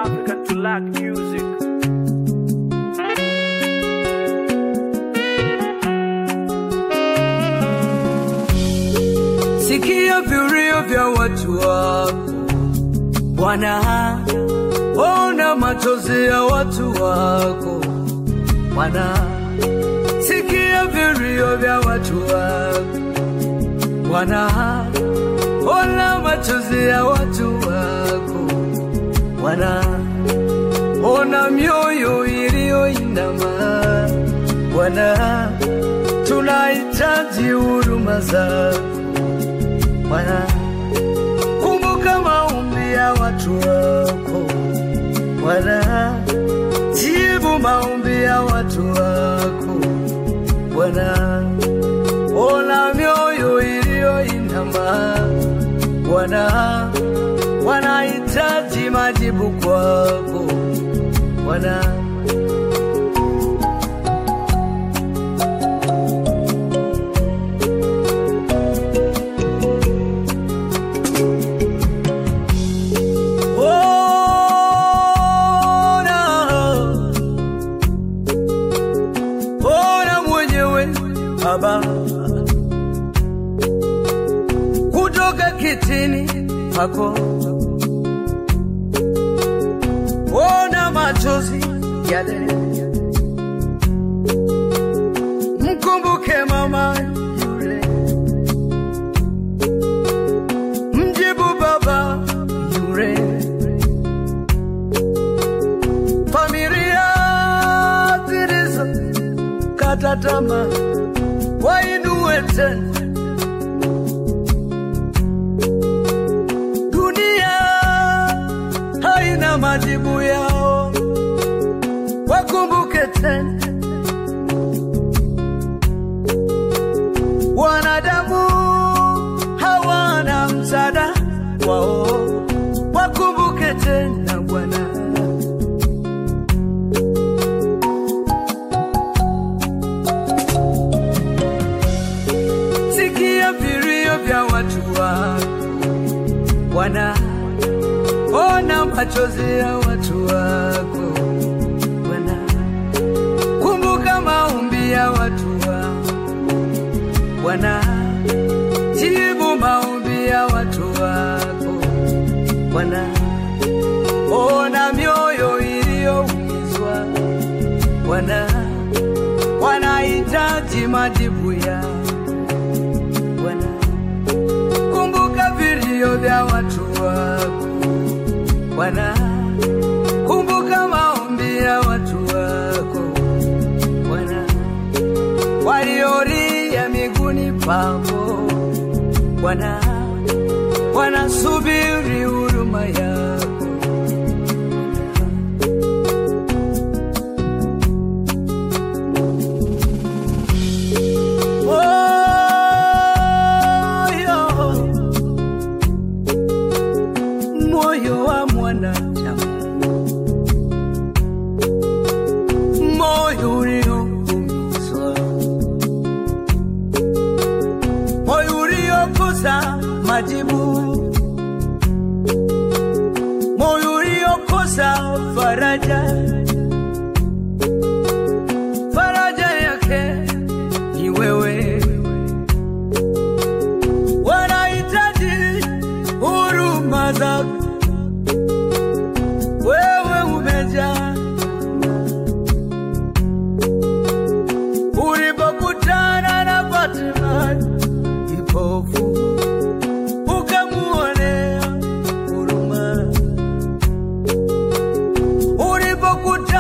African to lack music. Sikia vilio vya watu wako Bwana, ona machozi ya watu wako Bwana, sikia vilio vya watu wako Bwana, ona machozi ya watu wako Bwana, ona mioyo iliyoinama Bwana, tunahitaji huruma zako Bwana, kumbuka maombi ya watu wako Bwana, jibu maombi ya watu wako Bwana, ona mioyo iliyoinama Bwana, wanahitaji majibu kwako Bwana. Ona, ona mwenyewe Baba, kutoka kitini pako, ona machozi yale, mkumbuke mama yule, mjibu baba yule familia zilizo kata tamaa wainue tena. Dunia haina majibu yao, wakumbuke tena. Wanadamu hawana msaada wao, wakumbuke tena Bwana. sikia vilio vya watu wako Bwana, ona machozi ya watu wako Bwana, kumbuka maombi ya watu wako Bwana, jibu maombi ya watu wako Bwana, ona mioyo iliyoumizwa Bwana, wanahitaji majibu yao Bwana, kumbuka vilio vya watu wako Bwana, kumbuka maombi ya watu wako Bwana, waliolia miguuni pako Bwana, wanasubiri huruma yako moyo moyo wa mwanadamu, moyo ulioumizwa, moyo uliokosa majibu, moyo uliokosa faraja, faraja yake ni wewe wanahitaji huruma zako. Wewe umejaa ulipokutana na Fatima kipofu, ukamuonea huruma. Ulipokutana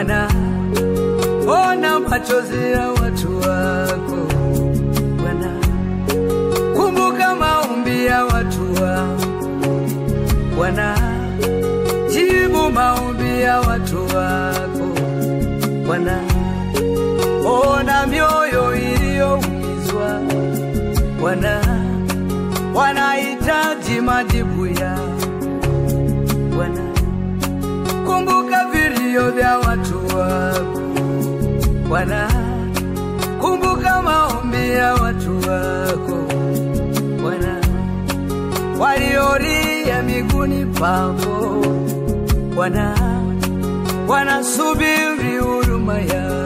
Bwana, ona machozi ya watu wako Bwana, kumbuka maombi ya watu wako Bwana, jibu maombi ya watu wako Bwana, ona mioyo iliyoumizwa Bwana, wanahitaji majibu ya Bwana, kumbuka vilio vya watu wako Bwana, kumbuka maombi ya watu wako Bwana, waliolia miguuni pako Bwana, wanasubiri huruma yako